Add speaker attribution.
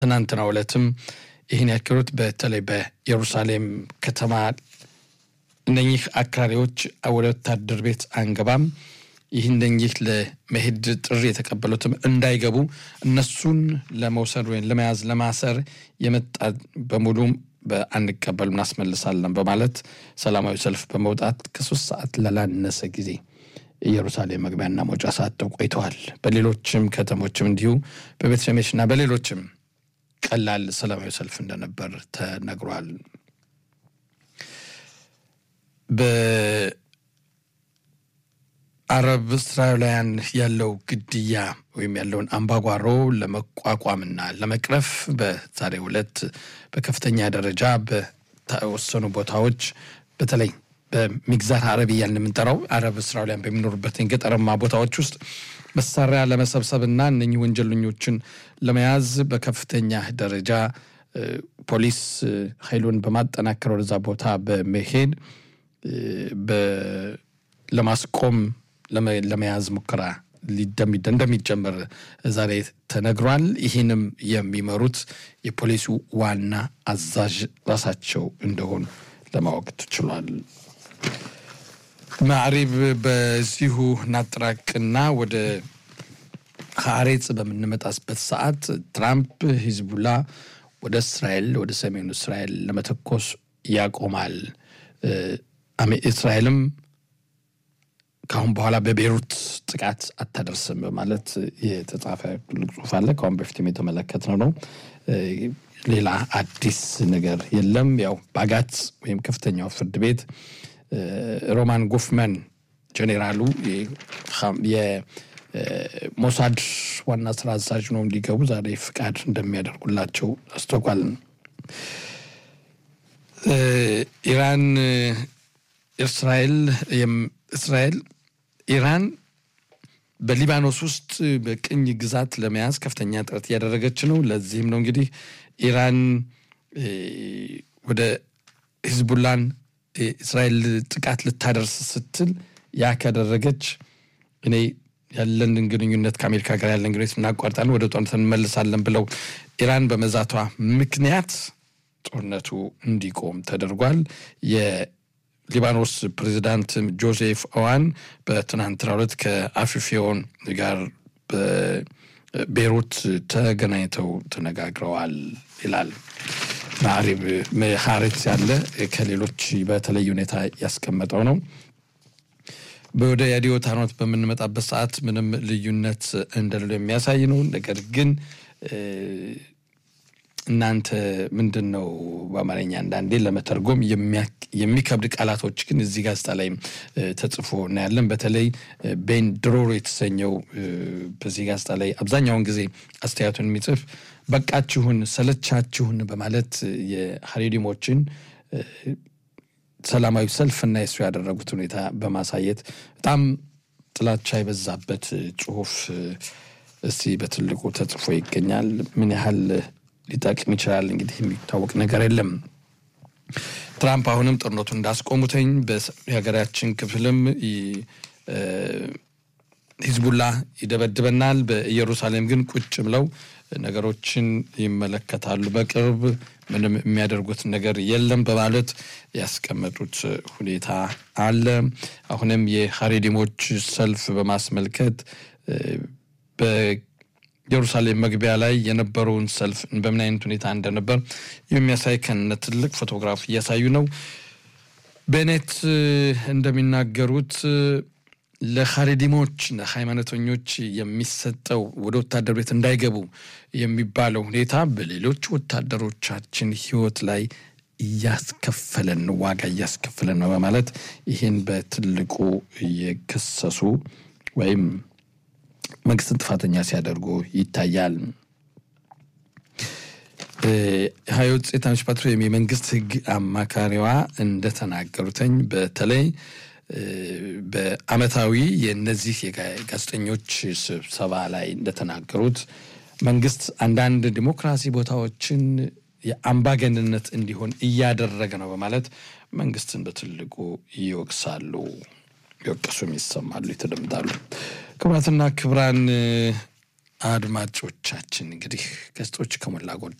Speaker 1: ትናንትናው ዕለትም ይህን ያክሉት በተለይ በኢየሩሳሌም ከተማ እነኚህ አክራሪዎች ወደ ወታደር ቤት አንገባም፣ ይህ እነኚህ ለመሄድ ጥሪ የተቀበሉትም እንዳይገቡ እነሱን ለመውሰድ ወይም ለመያዝ ለማሰር የመጣ በሙሉም በአንቀበል እናስመልሳለን በማለት ሰላማዊ ሰልፍ በመውጣት ከሶስት ሰዓት ላላነሰ ጊዜ ኢየሩሳሌም መግቢያና መውጫ ሰዓት ቆይተዋል። በሌሎችም ከተሞችም እንዲሁ በቤት ሸሜሽና በሌሎችም ቀላል ሰላማዊ ሰልፍ እንደነበር ተነግሯል። በአረብ እስራኤላውያን ያለው ግድያ ወይም ያለውን አምባጓሮ ለመቋቋምና ለመቅረፍ በዛሬው ዕለት በከፍተኛ ደረጃ በተወሰኑ ቦታዎች በተለይ በሚግዛር አረብ እያልን የምንጠራው አረብ እስራኤላውያን በሚኖሩበት ገጠራማ ቦታዎች ውስጥ መሳሪያ ለመሰብሰብና እነኚህ ወንጀለኞችን ለመያዝ በከፍተኛ ደረጃ ፖሊስ ኃይሉን በማጠናከር ወደዛ ቦታ በመሄድ ለማስቆም ለመያዝ ሙከራ እንደሚጀመር ዛሬ ተነግሯል። ይህንም የሚመሩት የፖሊሱ ዋና አዛዥ ራሳቸው እንደሆኑ ለማወቅ ተችሏል። ማዕሪብ በዚሁ ናጥራቅና ወደ ሀሬጽ በምንመጣስበት ሰዓት ትራምፕ ሂዝቡላ ወደ እስራኤል ወደ ሰሜኑ እስራኤል ለመተኮስ ያቆማል፣ እስራኤልም ከአሁን በኋላ በቤሩት ጥቃት አታደርስም በማለት የተጻፈ ትልቅ ጽሑፍ አለ። ከአሁን በፊትም የተመለከትነው ነው። ሌላ አዲስ ነገር የለም። ያው ባጋት ወይም ከፍተኛው ፍርድ ቤት ሮማን ጎፍመን ጄኔራሉ የሞሳድ ዋና ስራ አዛዥ ነው እንዲገቡ ዛሬ ፍቃድ እንደሚያደርጉላቸው አስታውቋል። ኢራን እስራኤል እስራኤል ኢራን በሊባኖስ ውስጥ በቅኝ ግዛት ለመያዝ ከፍተኛ ጥረት እያደረገች ነው። ለዚህም ነው እንግዲህ ኢራን ወደ ሂዝቡላን እስራኤል ጥቃት ልታደርስ ስትል ያ ካደረገች እኔ ያለንን ግንኙነት ከአሜሪካ ጋር ያለን ግንኙነት እናቋርጣለን፣ ወደ ጦርነት እንመልሳለን ብለው ኢራን በመዛቷ ምክንያት ጦርነቱ እንዲቆም ተደርጓል። የሊባኖስ ፕሬዚዳንት ጆሴፍ ኦዋን በትናንትናው ዕለት ከአፊፊዮን ጋር በቤሩት ተገናኝተው ተነጋግረዋል ይላል። ማዕሪብ ሀሬት ያለ ከሌሎች በተለየ ሁኔታ ያስቀመጠው ነው። ወደ የአዲዮት ሃይማኖት በምንመጣበት ሰዓት ምንም ልዩነት እንደሌለው የሚያሳይ ነው። ነገር ግን እናንተ ምንድን ነው በአማርኛ አንዳንዴ ለመተርጎም የሚከብድ ቃላቶች ግን እዚህ ጋዜጣ ላይ ተጽፎ እናያለን። በተለይ ቤን ድሮሮ የተሰኘው በዚህ ጋዜጣ ላይ አብዛኛውን ጊዜ አስተያየቱን የሚጽፍ በቃችሁን፣ ሰለቻችሁን በማለት የሀሬዲሞችን ሰላማዊ ሰልፍና የሱ ያደረጉት ሁኔታ በማሳየት በጣም ጥላቻ የበዛበት ጽሁፍ እስቲ በትልቁ ተጽፎ ይገኛል። ምን ያህል ሊጠቅም ይችላል እንግዲህ የሚታወቅ ነገር የለም። ትራምፕ አሁንም ጦርነቱን እንዳስቆሙተኝ በሀገራችን ክፍልም ሂዝቡላ ይደበድበናል፣ በኢየሩሳሌም ግን ቁጭ ብለው ነገሮችን ይመለከታሉ። በቅርብ ምንም የሚያደርጉት ነገር የለም በማለት ያስቀመጡት ሁኔታ አለ። አሁንም የሀሬዲሞች ሰልፍ በማስመልከት በኢየሩሳሌም መግቢያ ላይ የነበረውን ሰልፍ በምን አይነት ሁኔታ እንደነበር የሚያሳይ ከነ ትልቅ ፎቶግራፍ እያሳዩ ነው። ቤኔት እንደሚናገሩት ለሀሬዲሞች ሃይማኖተኞች የሚሰጠው ወደ ወታደር ቤት እንዳይገቡ የሚባለው ሁኔታ በሌሎች ወታደሮቻችን ሕይወት ላይ እያስከፈለን ዋጋ እያስከፈለን ነው በማለት ይህን በትልቁ እየከሰሱ ወይም መንግስትን ጥፋተኛ ሲያደርጉ ይታያል። ሀይወት ጼታኖች ፓትሮ ወይም የመንግስት ህግ አማካሪዋ እንደተናገሩተኝ በተለይ በአመታዊ የእነዚህ የጋዜጠኞች ስብሰባ ላይ እንደተናገሩት መንግስት አንዳንድ ዲሞክራሲ ቦታዎችን የአምባገንነት እንዲሆን እያደረገ ነው በማለት መንግስትን በትልቁ ይወቅሳሉ፣ ይወቅሱም ይሰማሉ፣ ይተደምጣሉ። ክቡራትና ክቡራን አድማጮቻችን እንግዲህ ገጾች ከሞላ ጎደል